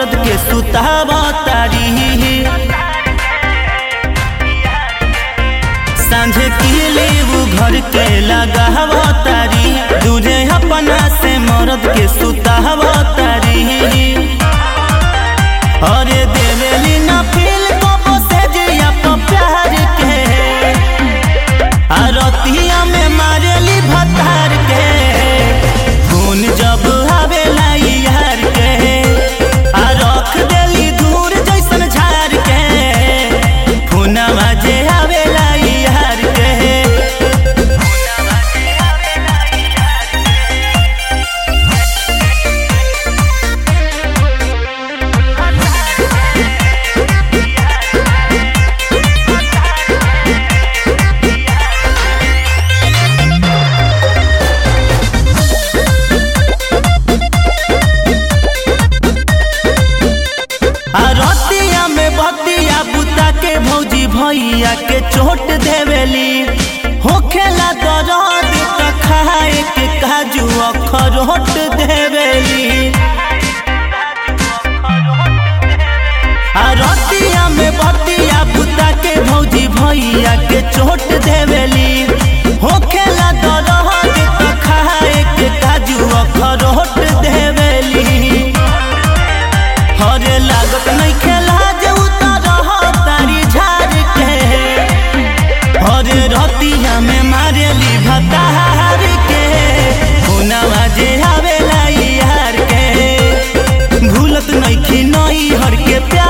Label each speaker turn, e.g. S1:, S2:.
S1: मरद के सुतावा तारी सांझे किले वो घर के लगावा तारी दूरे अपना से मरद के सुतावा तारी अरे देवेली ना फील को बसे जिया तो प्यार के आरतिया में मारेली भतार के खून जब आवेला यार के आ रख देली दूर जैसन झार के खूनवा जे आवेला यार के आ रतिया में बतिया बुता के भौजी भैया के चोट देवेली होखेला दर्द त खाए के काजू अखरोट देवेली आ रतिया में बतिया बुता के भौजी भैया के चोट देवेली होखेला दर्द त खाए के काजू अखरोट देवेली हरे लागत नहीं खेला जे उतर तारी झाड़ के हरे रतिया में मारेली भतार के हुनवा जे आवेला यार के भूलत नहीं खी नहीं हर के प्यार